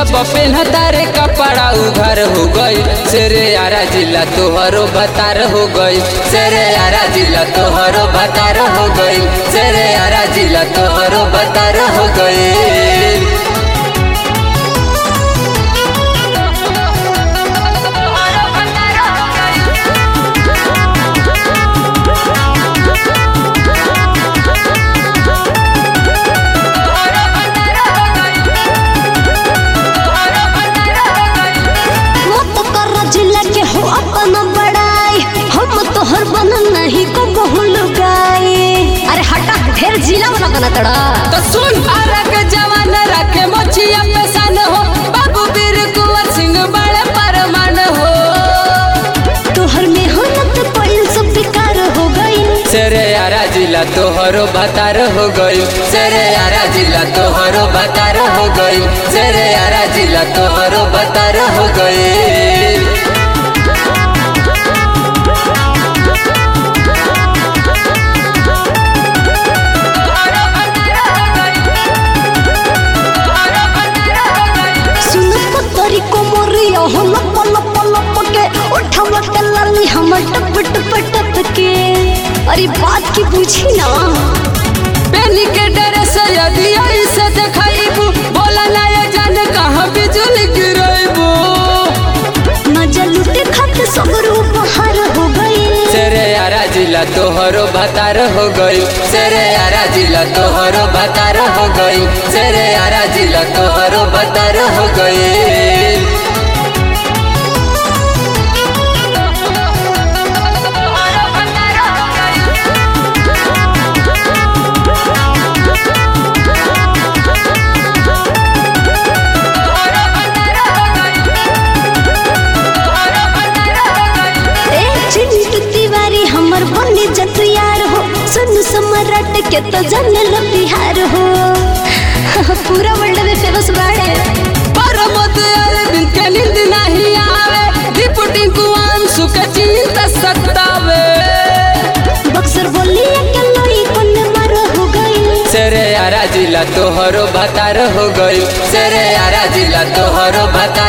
जब पेन्हता रे कपड़ा उघर हो गई सेरे यारा जिला तोहरो बतार हो गई सेरे यारा जिला तोहरो बतार हो गई सेरे यारा जिला तोहरो बतार हो गई मत कर जिला के हो अपना बड़ाई हम तोहर बनल नहीं को बहुल गाए अरे हटा ढेर जिला वाला बना तड़ा तो सुन अरग जवान रखे मोचिया पे सन हो बाबू वीर कुंवर सिंह बड़े परमान हो तोहर मेहनत पइल सब बेकार हो गई सेरे यारा जिला तोहरो बतार हो गई सेरे यारा जिला तोहरो बतार हो गई सेरे यारा जिला तोहरो बतार हो गई सुन पतरी को मोरिया हो लप लप लप के उठावा के लाली हमर टप टप टप के अरे बात की पूछी ना पेनी के ड्रेस यदि ऐसे देखाइबू बोला ना ये जान कहाँ बिजली गिराइबू मजा लुटे खाते सब रूप हार हो गई सेरे यारा जिला तोहरो बतार हो गई सेरे यारा जिला तोहरो बतार हो गई सेरे यारा जिला तोहरो बतार हो गई ए चिंटू तिवारी हमर बने जत यार हो सुन सम्राट के तो जाने लो बिहार हो पूरा वर्ल्ड में फेमस बाड़े परमत अरविंद के नींद नहीं आवे डिप्टी कुआन सुख चिंता सतावे बक्सर बोली के लोई कोन मर हो गई सेरे यारा जिला तोहरो बतार हो गई सेरे यारा जिला तोहरो बतार